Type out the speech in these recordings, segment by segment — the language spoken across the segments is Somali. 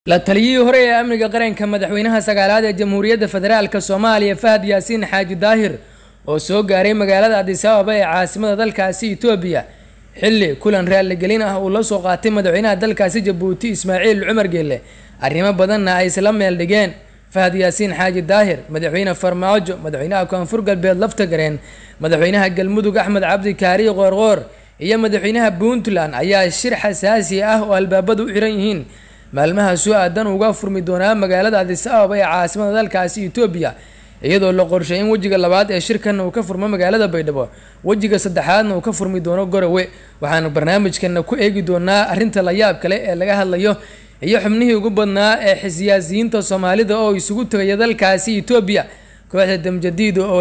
la taliyihii hore ee amniga qaranka madaxweynaha sagaalaad ee jamhuuriyadda federaalk soomaaliya fahad yaasiin xaaji daahir oo soo gaaray magaalada adis ababa ee caasimada dalkaasi itoobiya xilli kulan raaligelin ah uu la soo qaatay madaxweynaha dalkaasi jabuuti ismaaciil cumar geelle arrimo badanna ay isla meel dhigeen fahad yaasiin xaaji daahir madaxweyne farmaajo madaxweynaha koonfur galbeed laftagareen madaxweynaha galmudug axmed cabdi kaariyo qoorqoor iyo madaxweynaha puntland ayaa shir xasaasi ah oo albaabadu u xiran yihiin maalmaha soo aadan uga furmi doonaa magaalada adis ababa ee caasimada dalkaasi itoobiya iyadoo la qorshay in wejiga labaad ee shirkan uu ka furmo magaalada baydhabo wejiga saddexaadna uu ka furmi doono gorowe waxaanu barnaamijkana ku eegi doonaa arrinta la yaab kale ee laga hadlayo iyo xubnihii ugu badnaa ee siyaasiyiinta soomaalida oo isugu tegaya dalkaasi itoobiya kooxda damjadiid oo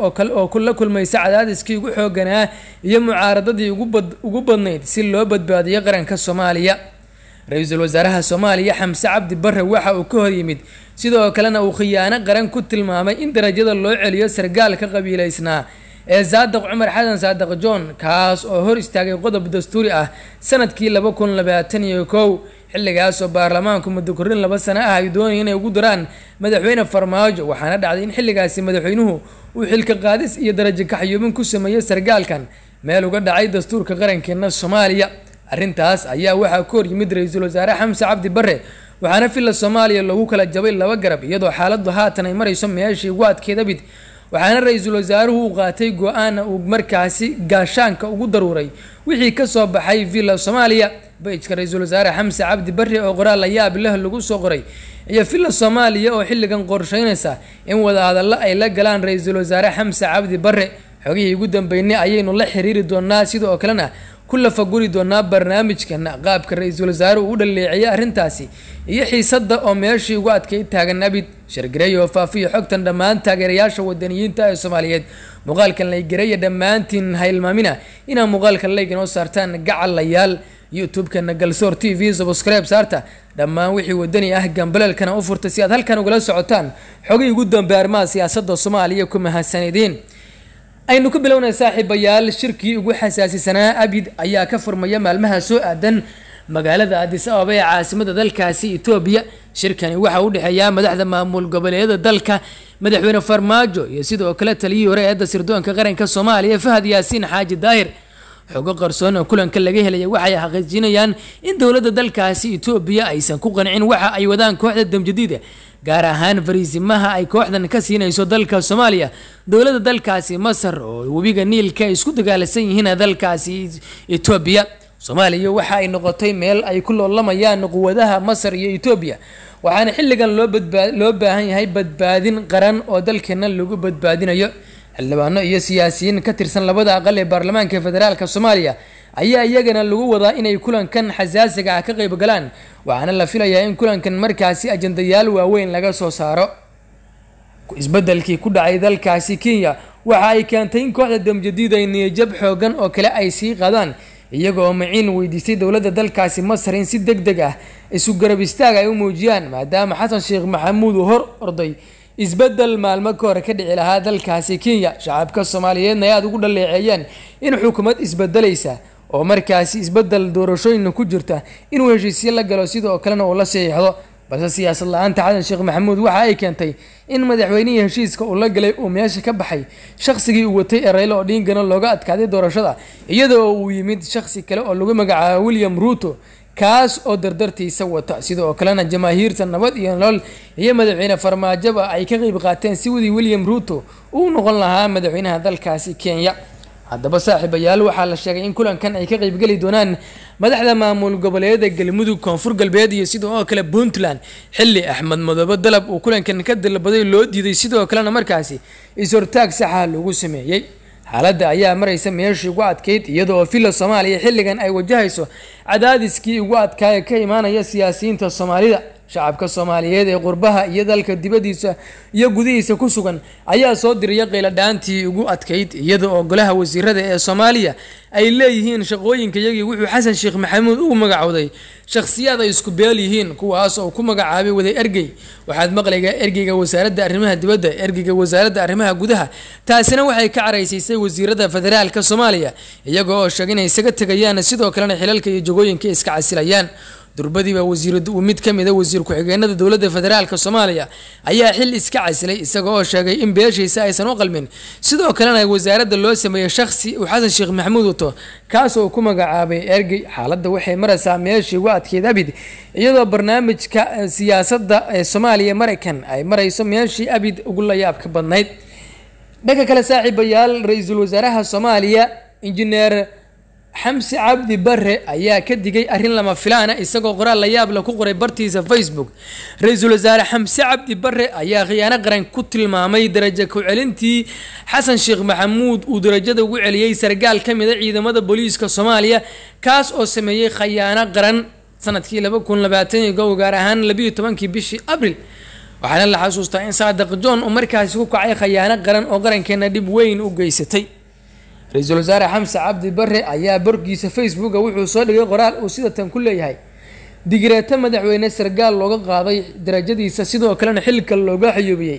oo la kulmaysa cadaadiskii ugu xooganaa iyo mucaaradadii ugu badnayd si loo badbaadiyo qaranka soomaaliya ra-iisul wasaaraha soomaaliya xamse cabdi bare waxa uu ka hor yimid sidoo kalena uu khiyaano qaran ku tilmaamay in darajada loo celiyo sargaalka qabiileysnaa ee saadaq cumar xasan saadaq john kaas oo hor istaagay qodob dastuuri ah sanadkii laba kun labaatan iyo kow xilligaasoo baarlamaanku muddo kordhin laba sano ah ay doonaya inay ugu daraan madaxweyne farmaajo waxaana dhacday in xilligaasi madaxweynuhu uu xilka qaadis iyo darajo kaxyuubin ku sameeyey sargaalkan meel uga dhacay dastuurka qarankeena soomaaliya arrintaas ayaa waxaa ka hor yimid ra-iisul wasaare xamse cabdi bare waxaana villa soomaaliya loogu kala jabay laba garab iyadoo xaaladdu haatan ay marayso meeshii ugu adkeedabid waxaana ra-iisul wasaaruhu uu qaatay go-aana uu markaasi gaashaanka ugu daruuray wixii kasoo baxay villa soomaaliya bayjka ra-iisul wasaare xamse cabdi bare oo qoraal la yaab leh lagu soo qoray iyo villa soomaaliya oo xilligan qorsheynaysa in wadahadallo ay la galaan ra-iisul wasaare xamse cabdi bare xogihii ugu dambeynay ayaynu la xiriiri doonaa sidoo kalena ku lafaguri doonaa barnaamijkana qaabka ra-iisul wasaare uu u dhaleeceeyay arrintaasi iyo xiisadda oo meeshii ugu adkay taagan abid shargareey oo faafiya xogtan dhammaan taageerayaasha wadaniyiinta ee soomaaliyeed muuqaalkan laygareeya dhammaantiin hailmaamina inaa muuqaalka layg inoo saartaan gacalayaal youtube-kana galsoor t v subscribe saarta dhammaan wixii wadani ah gambaleelkana u furta si aad halkan ugala socotaan xogihii ugu dambe arrimaha siyaasadda soomaaliya ku mahadsanideen aynu ku bilownay saaxiibayaal shirkii ugu xasaasisanaa abid ayaa ka furmaya maalmaha soo aadan magaalada adis ababa ee caasimada dalkaasi etoobiya shirkani waxaa u dhexeeyaa madaxda maamul goboleedyada dalka madaxweyne farmaajo iyo sidoo kale taliyihii hore eedda sirdoonka qaranka soomaaliya fahad yaasiin xaaji daahir xogo qarsoon oo kulanka laga helaya waxay xaqiijinayaan in dowladda dalkaasi etoobiya aysan ku qancin waxa ay wadaan kooxda damjadiida gaar ahaan fariisimaha ay kooxdan ka siinayso dalka soomaaliya dowladda dalkaasi masar oo webiga niilka ay isku dagaalasan yihiin dalkaasi etoobiya soomaaliya waxa ay noqotay meel ay ku loolamayaan quwadaha masar iyo etoobiya waxaana xilligan loo badbaa loo baahan yahay badbaadin qaran oo dalkeena lagu badbaadinayo xildhibaano iyo siyaasiyiin ka tirsan labada aqal ee baarlamaanka federaalk soomaaliya ayaa iyagana lagu wadaa inay kulankan xasaasiga ah ka qeyb galaan waxaana la filayaa in kulankan markaasi ajandayaal waaweyn laga soo saaro isbedelkii ku dhacay dalkaasi kenya waxa ay keentay in kooxda damjadiid ay niyajab xoogan oo kale ay sii qaadaan iyaga oo maciin weydiistay dowladda dalkaasi masar in si deg deg ah isu garab istaag ay u muujiyaan maadaama xasan sheekh maxamuud uu hor orday isbedel maalmo ka hore ka dhici lahaa dalkaasi kenya shacabka soomaaliyeedna ay aada ugu dhaleeceeyeen in xukuumad isbedelaysa oo markaasi isbedel doorashooyina ku jirta inuu heshiisyo la galo sidoo kalena uu la saxiixdo balse siyaasad la-aanta xasan sheekh maxamuud waxa ay keentay in madaxweynihii heshiiska uu la galay uu meesha ka baxay shaqsigii uu watay ee raylo odhingana looga adkaaday doorashada iyadoo uu yimid shaqsi kale oo lagu magacaabo william ruuto kaas oo dardartiisa wata sidoo kalena jamaahiirta nabad iyo nolol iyo madaxweyne farmaajoba ay ka qeyb qaateen si wadii william ruuto uu noqon lahaa madaxweynaha dalkaasi kenya haddaba saaxiibayaal waxaa la sheegay in kulankan ay ka qeybgeli doonaan madaxda maamul goboleedyada galmudug koonfur galbeed iyo sidoo kale puntland xilli axmed madoobe dalab uu kulankan ka dalbaday loo diiday sidoo kalena markaasi is-hortaag saxa lagu sameeyey xaaladda ayaa maraysa meeshii ugu adkeyd iyada oo villa soomaaliya xilligan ay wajahayso cadaadiskii ugu adkaaya ka imaanaya siyaasiyiinta soomaalida shacabka soomaaliyeed ee qurbaha iyo dalka dibadiisa iyo gudihiisa ku sugan ayaa soo diraya qayladhaantii ugu adkayd iyada oo golaha wasiirada ee soomaaliya ay leeyihiin shaqooyinka iyagii wuxuu xasan sheekh maxamuud ugu magacowday shakhsiyaad ay isku beel yihiin kuwaas oo ku magacaabay waday ergey waxaad maqlaygaa ergeyga wasaaradda arrimaha dibadda ergeyga wasaaradda arrimaha gudaha taasina waxay ka caraysiisay wasiirada federaalka soomaaliya iyaga oo sheegay inay isaga tegayaan sidoo kalena xilalka iyo jagooyinka iska casilayaan durbadiiba wasiir mid ka mida wasiir ku-xigeenada dowladda federaalk soomaaliya ayaa xil iska casilay isaga oo sheegay in beeshiisa aysan u qalmin sidoo kalena wasaaradda loo sameeyey shakhsi uu xasan sheekh maxamuud wato kaas oo ku magacaabay ergey xaaladda waxay maraysaa meeshii ugu adkeyd abid iyadoo barnaamijka siyaasadda ee soomaaliya maraykan ay marayso meeshii abid ugu layaabka badnayd dhanka kale saaxiibayaal ra-iisul wasaaraha soomaaliya injineer xamsi cabdi bare ayaa ka digay arrin lama filaana isagoo qoraal la yaab la ku qoray bartiisa facebook ra-iisul wasaare xamse cabdi bare ayaa khiyaano qaran ku tilmaamay darajo ku-celintii xasan sheekh maxamuud uu darajada ugu celiyey sargaal ka mida ciidamada booliiska soomaaliya kaas oo sameeyey khayaano qaran sanadkii laba kun labaatan iyo kow gaar ahaan labiiyo tobankii bishii abril waxaana la xasuustaa in saadiq john uu markaasi ku kacay khayaano qaran oo qarankeena dhib weyn u geysatay ra-iisul wasaare xamse cabdi bare ayaa borgiisa facebooka wuxuu soo dhigay qoraal uu sida tan ku leeyahay digireeto madaxweyne sargaal looga qaaday darajadiisa sidoo kalena xilka looga xayuubiyey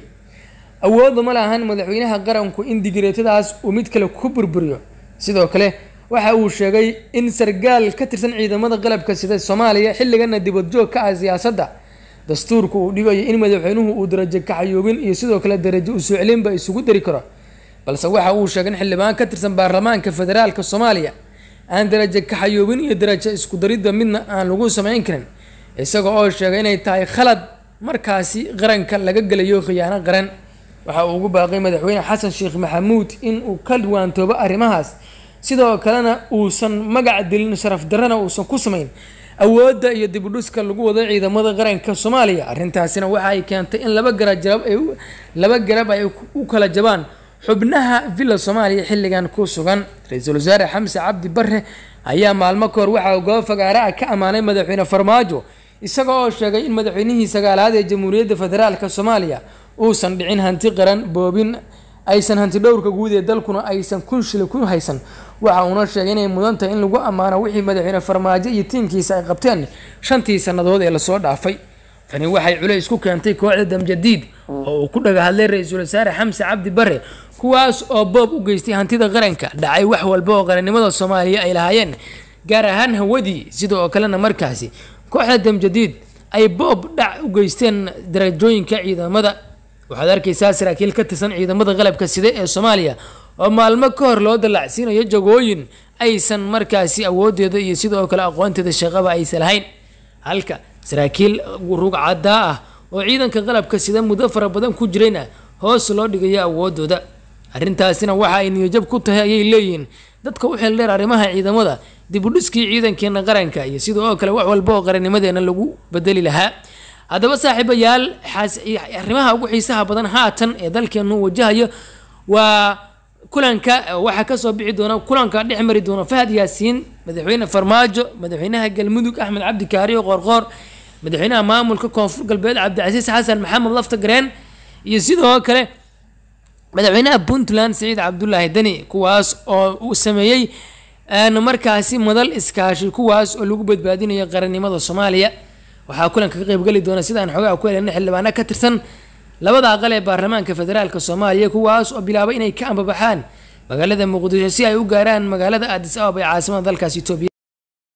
awooda ma lahan madaxweynaha qaranku in digireetadaas uu mid kale ku burburiyo sidoo kale waxa uu sheegay in sargaal ka tirsan ciidamada qalabka sida soomaaliya xilligana dibadjoog ka ah siyaasadda dastuurku uu dhigayo in madaxweynuhu uu darajo kaxayoobin iyo sidoo kale darajo usoo celinba isugu dari karo balse waxa uu sheegay in xildhibaan ka tirsan baarlamaanka federaalka soomaaliya aan darajo kaxayoobin iyo darajo isku daridda midna aan lagu sameyn karin isaga oo sheegay inay tahay khalad markaasi qaranka laga gelayo khiyaano qaran waxa uu ugu baaqay madaxweyne xasan sheekh maxamuud in uu ka waantoobo arrimahaas sidoo kalena uusan magac dilin sharaf darrana uusan ku samayn awoodda iyo dibudhuska lagu wado ciidamada qaranka soomaaliya arrintaasina waxa ay keentay in laba garajab ay laba garab ay u kala jabaan xubnaha villa soomaaliya xilligan ku sugan ra-iisul wasaare xamse cabdi bare ayaa maalmo kahor waxa uu goob fagaare ah ka ammaanay madaxweyne farmaajo isaga oo sheegay in madaxweynihii sagaalaad ee jamhuuriyadda federaalk soomaaliya uusan dhicin hanti qaran boobin aysan hanti dhowrka guud ee dalkuna aysan kun shili ku haysan waxa uuna sheegay inay mudan tahay in lagu ammaano wixii madaxweyne farmaajo iyo tiimkiisa ay qabteen shantii sannadood ee lasoo dhaafay tani waxay culays ku keentay kooxda damjadiid oo uu ku dhaga hadlay ra-iisul wasaare xamse cabdi bare kuwaas oo boob u geystay hantida qaranka dhacay wax walba oo qarannimada soomaaliya ay lahaayeen gaar ahaan hawadii sidoo kalena markaasi kooxda damjadiid ay boob dhac u geysteen darajooyinka ciidamada waxaad arkaysaa saraakiil ka tirsan ciidamada qalabka side ee soomaaliya oo maalmo ka hor loo dallacsiinayo jagooyin aysan markaasi awoodeeda iyo sidoo kale aqoonteeda shaqaba aysan lahayn halka saraakiil rugcadaa ah oo ciidanka qalabka sida muddo fara badan ku jirayna hoos loo dhigayo awoodooda arrintaasina waxa ay niyajab ku tahay ayay leeyihiin dadka u xil dheer arrimaha ciidamada dibudhiskii ciidankeena qaranka iyo sidoo oo kale wax walba oo qarannimadeena lagu bedeli lahaa haddaba saaxiibayaal arrimaha ugu xiisaha badan haatan ee dalkeenu wajahayo waa kulanka waxaa kasoo bixi doona kulanka dhex mari doona fahad yaasiin madaxweyne farmaajo madaxweynaha galmudug axmed cabdi kaariyo qoorqoor madaxweynaha maamulka koonfur galbeed cabdicasiis xasan maxamed lafta gareen iyo sidoo kale madaxweynaha puntland saciid cabdulaahi deni kuwaas oo uu sameeyey markaasi madal iskaashi kuwaas oo lagu badbaadinayo qarannimada soomaaliya waxaa kulanka ka qeybgeli doona sidaan xogaa ku helena xildhibaano ka tirsan labada aqal ee baarlamaanka federaalk soomaaliya kuwaas oo bilaabay inay ka ambabaxaan magaalada muqdisho si ay u gaaraan magaalada aadis ababa ee caasimada dalkaas etoobiya